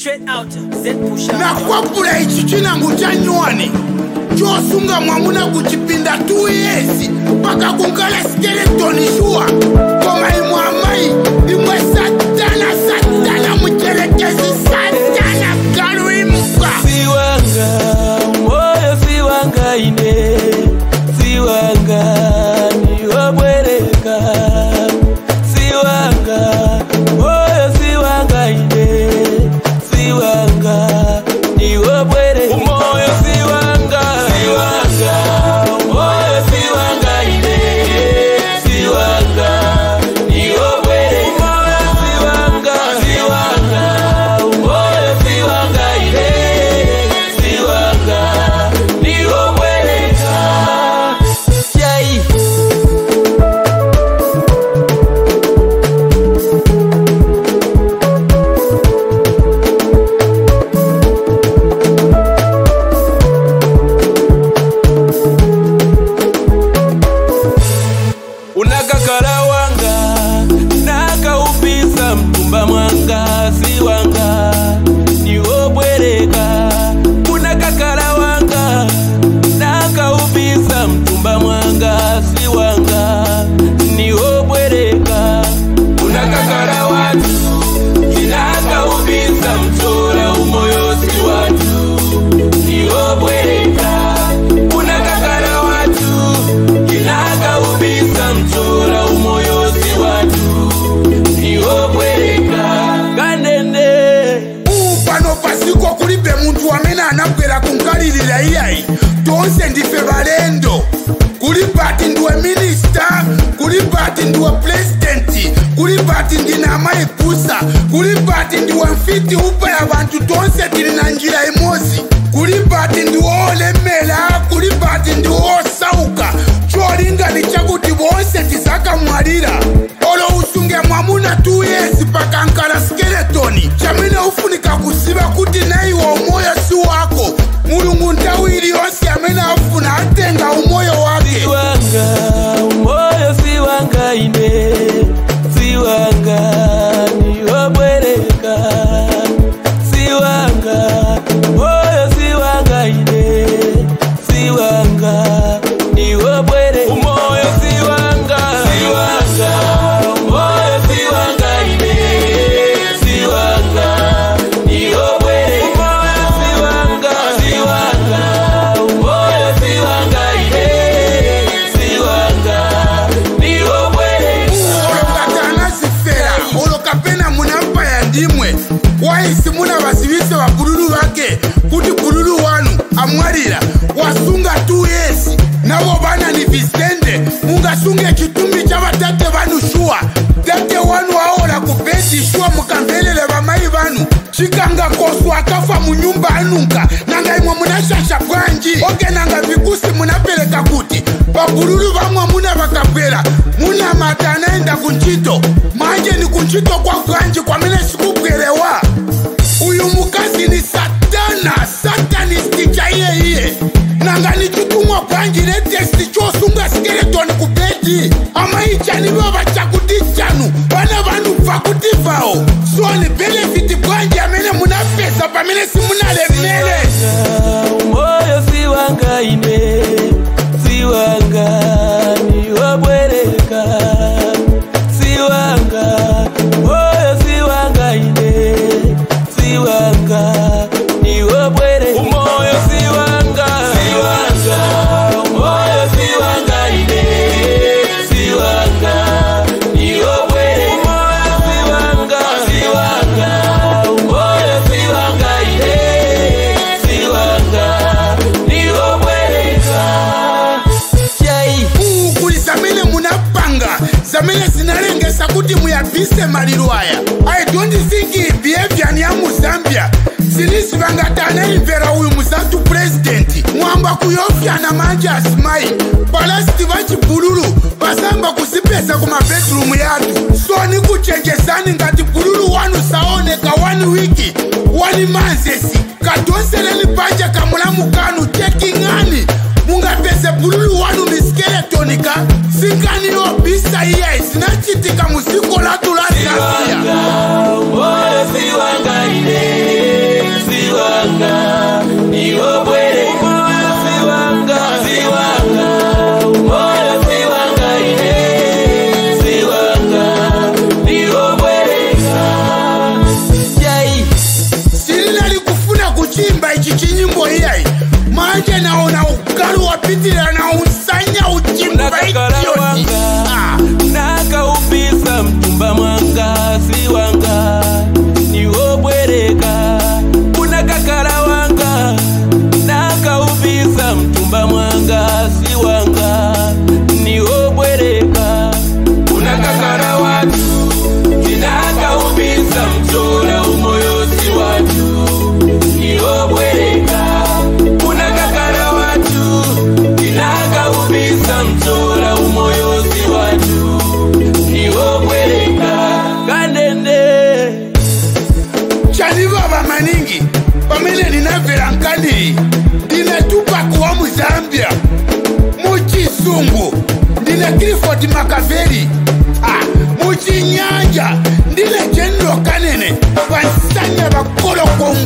Straight out, Z Pusha. nakwapula ichi chinango cha nywani chosunga mwamuna kuchipinda 2 yesi paka kunkala skeletoni shuwa koma imwe amayi imwe satana satana mucherekezi satana galu imuka siwanga moyo siwanga ine siwanga niwobwereka siwanga moyo siwanga ine siwanga niwobwereka moyo siwanga siwanga moyo siwanga ine siwanga niwobwereka moyo siwanga siwanga moyo siwanga ine siwanga niwobwereka Yai. unakakala wanga nakaupisa mtumba mwanga si wanga niwobwereka unakakala wanga nakaupisa mtumba mwanga si wanga niwobwereka unakakala watu inakaupisa mtora umoyo si watu niwobwereka unakakala watu inakaubisa mtora umoyo si watu niwobwereka kanene ubu pano pasiko kulibe muntu amene anabwera kunkalirira iyayi tonse ndife balendo kuli pati ndiwe minista kuli pati ndiwe pulezidenti kuli pati ndine amayi pusa kuli pati ndiwe mfiti upa ya bantu tonse tili na njira imodzi kuli pati ndiwe olemera kuli pati ndiwe osauka cholingali chakuti bonse tizakamwalira olo usunge mwamuna 2 yesi pakankala skeletoni chamene ufunika kuziva kuti naiwe umoyo si wako mulungu nthawi iliyonse amene afuna atenga umoyo wake siwanga umoyo siwanga ine siwanga niwobwereka siwanga umoyo siwanga ine siwanga niwobwereka umoyo siwanga siwanga umoyo siwanga ine siwanga niwobwereka umoyo siwanga siwanga umoyo siwanga ine siwanga niwobwereka olokatana zifera olokapena munampaya ndimwe waisi muna vasivise vabululu vake kuti bululu wanu amwalira wasunga 2 yesi navo vana ni visende mungasunge chitumbi cha vatate vanu shuwa tate wanu aola kubhedhi shuwa mukamvelele vamai vanu chikanga kosu akafa munyumba anunga nanga imwe munashasha bwanji oke nanga vikusi munapereka kuti pabululu vamwe muna vakabwera muna mata anaenda kunchito manje ni kunchito kwa bwanji kwamene sikubwerewa uyu mukazi ni satana satanisti chaiye nanga ni chitumwa bwanji netesti chosunga skeletoni kubedi amaichanivo vachakuti chanu vana vanhu bvakuti vao so ni benefiti bwanji amene munapesa pamene simunalemele umoyo siwanga ine siwanga niwobwereka siwanga umoyo siwanga ine siwanga niwobwereka umoyo siwanga siwanga umoyo siwanga ine siwanga niwobwereka umoyo siwanga siwanga umoyo siwanga ine siwanga niwobwereka yai kuli zamene munapanga zamene zinalengesa kuti muyabise maliro aya i don't think behavior ni ya muzambia zinizivangati anaimvera uyu muzantu purezidenti mwamba kuyofyana manje asimayi palasiti vachibululu vasamba kuzipesa ku mabedrumu yatu so ni kuchenjezani ngati bululu wanu saoneka wani wiki wani manzesi kadonseleni panja kamulamu kanu cheking'ani mungapese bululu wanu ni skeletonika singaniyobisa iye zinachitika muziko latu la zambia siwanga umoyo siwanga ine maningi pamene ndinamvera nkani ndine tupac wa muzambia muchisungu ndine cliford makaveli ah, muchinyanja ndine general kanene pansanya vakoloko